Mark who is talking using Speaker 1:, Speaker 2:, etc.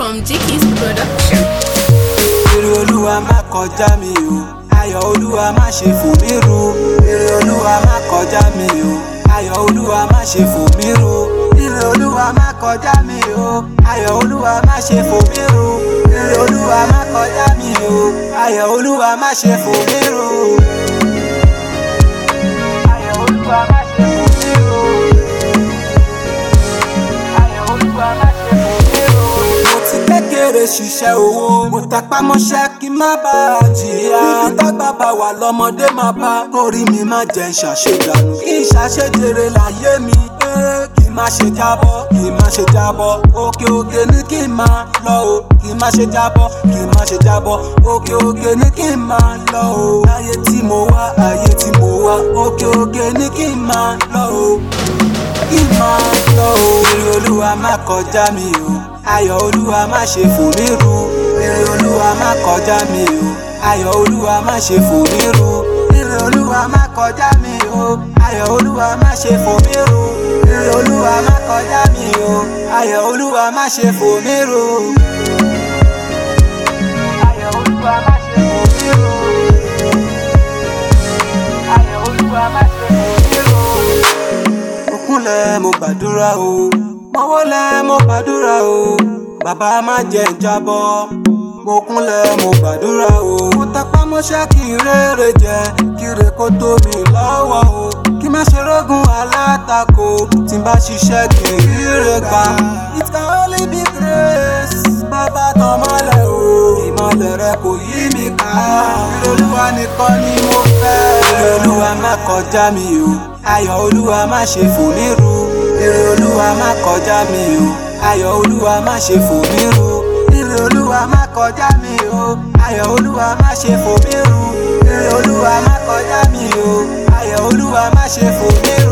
Speaker 1: from Jiki's production.
Speaker 2: Èrè olúwa má kọjá mi o. Ayọ̀ olúwa má ṣe fò mí ru. Èrè olúwa má kọjá mi o. Ayọ̀ olúwa má ṣe fò mí ru. Èrè olúwa má kọjá mi o. Ayọ̀ olúwa má ṣe fò mí ru. Èrè olúwa má kọjá mi o. Ayọ̀ olúwa má ṣe fò mí ru. Ayọ̀ olúwa má ṣe fò mí ru. Ayọ̀ olúwa má ṣe fò mí ru. Mo ti kékeré ṣiṣẹ́ owó. Mo tẹpá mọ́ṣẹ́ kí n má bá a jìyà. Ibi tágbà bá wà lọ́mọdé máa bá. Orí mi má jẹ́ ṣàṣedànù. Kí n ṣàṣejèrè láyé mi. Eh, Kí n má ṣe jábọ́, kí n má ṣe jábọ́. Òkè òkè ní kí n máa lọ o. Kí n má ṣe jábọ́, kí n má ṣe jábọ́. Òkè òkè ní kí n máa lọ o. Ayé tí mo wá, ayé tí mo wá. Òkè òkè ní kí n máa lọ o kí n máa lọ o. Èrè olúwa má kọjá mi o. Ayọ̀ olúwa má ṣe fò mí ru. Èrè olúwa má kọjá mi o. Ayọ̀ olúwa má ṣe fò mí ru. Èrè olúwa má kọjá mi o. Ayọ̀ olúwa má ṣe fò mí ru. Èrè olúwa má kọjá mi o. Ayọ̀ olúwa má ṣe fò mí ru. Ayọ̀ olúwa má ṣe fò mí ru. Ayọ̀ olúwa má ṣe fò mí ru mo kúnlẹ̀ mo gbàdúrà o mo wólẹ̀ mo gbàdúrà o bàbá má jẹ́ n jábọ́ mo kúnlẹ̀ mo gbàdúrà o mo tẹpá mọ́ṣẹ́ kí n rere jẹ kí re kó tó mi lọ́wọ́ o kí má ṣe rógun alátakò tí n bá ṣiṣẹ́ kí n ríre gbà it can only be grace bàbá tàn mọ́lẹ̀ o ìmọ̀lẹ̀ rẹ kò yí mi ká olúwa nìkan ni mo fẹ́ olúwa má kọjá mi o ayọ̀ olúwa má ṣe fò mí ru èrè olúwa má kọjá mi o ayọ̀ olúwa má ṣe fò mí ru èrè olúwa má kọjá mi o ayọ̀ olúwa má ṣe fò mí ru èrè olúwa má kọjá mi o ayọ̀ olúwa má ṣe fò mí ru.